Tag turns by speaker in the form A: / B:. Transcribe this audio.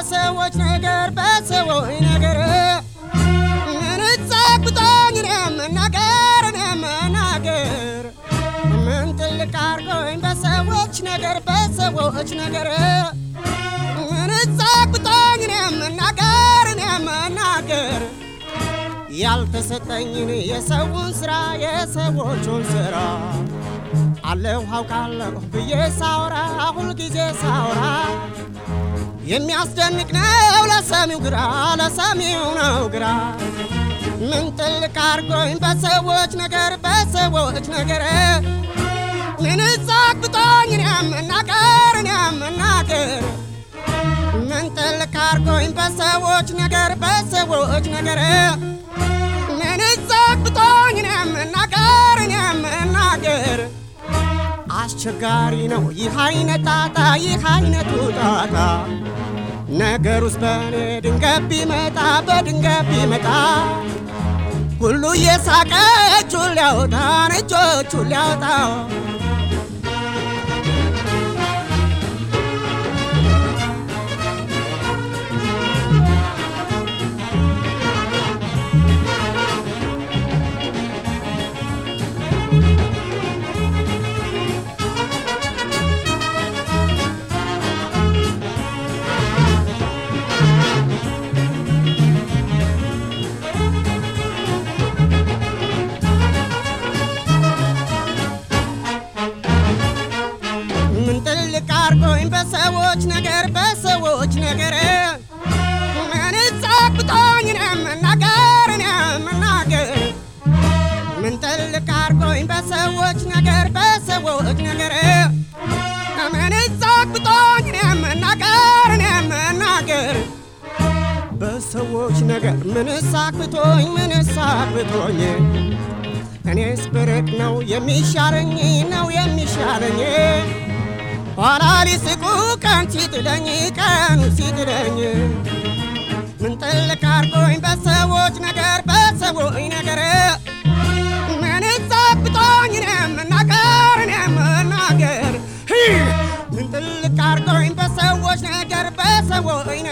A: በሰዎች ነገር በሰዎች ነገር ምን ጸግቶኝ እኔ መናገር እኔ መናገር ምን ጥልቅ አርጎኝ በሰዎች ነገር በሰዎች ነገር ምን ጸግቶኝ እኔ መናገር እኔ መናገር ያልተሰጠኝን የሰውን ስራ የሰዎቹን ስራ አለሁ አውቃለሁ ብዬ ሳውራ ሁልጊዜ ሳውራ የሚያስደንቅ ነው ለሰሚው ግራ ለሰሚው ነው ግራ ምን ጥልቅ አርጎኝ በሰዎች ነገር በሰዎች ነገር ምን ጸግቶኝ እኔ መናገር እኔ መናገር ምን ጥልቅ አርጎኝ በሰዎች ነገር በሰዎች ነገር ምን ጸግቶኝ እኔ መናገር እኔ መናገር አስቸጋሪ ነው ይህ አይነት ጣጣ ይህ አይነቱ ጣጣ ነገር ውስጥ በእኔ ድንገት ቢመጣ በድንገት ቢመጣ ሁሉ እየሳቀ እጁን ሊያወጣን እጆቹን ሊያወጣ ምን ጥልቅ አርጎኝ በሰዎች ነገር በሰዎች ነገር ምን ጸግቶኝ እኔ መናገር እኔ መናገር ምን ጥልቅ አርጎኝ በሰዎች ነገር በሰዎች ነገር ምን ጸግቶኝ እኔ መናገር እኔ መናገር በሰዎች ነገር ምን ሳክቶኝ ምን ሳክቶኝ እኔስ ብርቅ ነው የሚሻለኝ ነው የሚሻለኝ ኋላ ሊስቁ ቀን ሲጥለኝ ቀኑ ሲጥለኝ ምን ጥልቅ አርጎኝ በሰዎች ነገር በሰዎች ነገር ምን ጸብቶኝ እኔ መናገር እኔ መናገር ምን ጥልቅ አርጎኝ በሰዎች ነገር በሰዎች